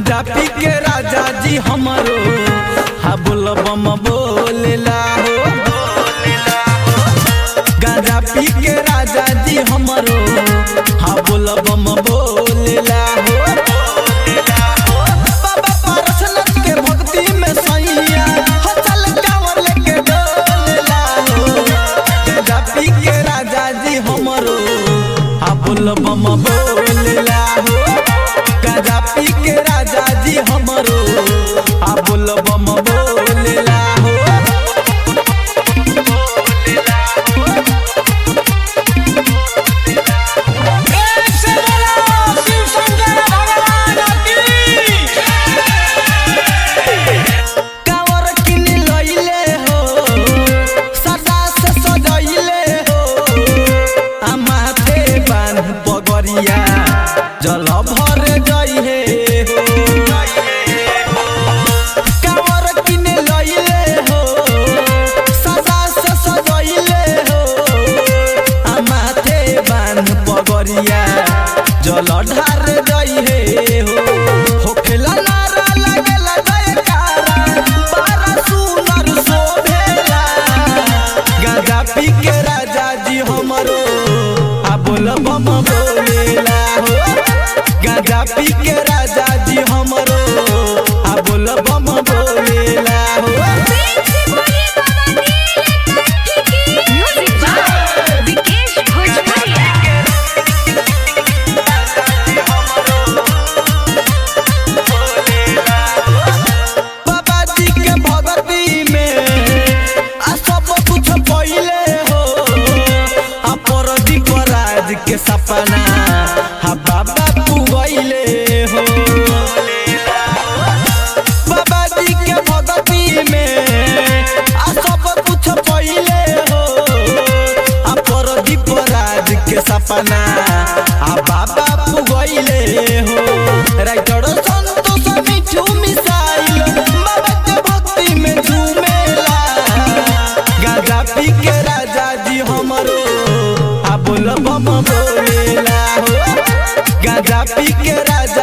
गाजा पी के राजा जी हमरो हा बोल बम बोलेला हो गाजा पी के राजा जी हमरो हा बोल बम बोलेला हो बाबा पारसनाथ के भक्ति में सैया हो चल कांवर लेके डोलेला हो गाजा पी के राजा जी हमरो हा बोल बम बोलेला हो गाजा पी के राजा जी हमरो आ बोल बम बोलेला हो से बोलो शिव शंकर भगवान की कांवर किन लइले हो सदा से सजइले हो आ माथे बांध पगरिया जल भर जइहे हो कांवर किन लइले हो सदा से सजइले हो आ माथे बांध पगरिया जल ढार जइहे हो होखेला नारा लागेला जयकारा बारा सुनर शोभेला गाजा पी के राजा जी हमरो आ बोल बम बोलेला हो गाजा पी के राजा जी हमरो आ बोल बम बोलेला हो म्यूजिक बाय विकेश भोजपुरिया बाबा जी के भगती में आ सब कुछ पहिले हो आ परदीप राज के सपना हा बाबा पुगैले हो बाबा जी के भगती में आ सब कुछ पहिले हो आ परदीप राज के सपना आ बाबा पुगैले हो राइटर संतोष मिठू मिसाइल बाबा के भक्ति में झूमेला गाजा पी के राजा जी हमरो आ बोल बम बोलेला हो गाजा पी के राजा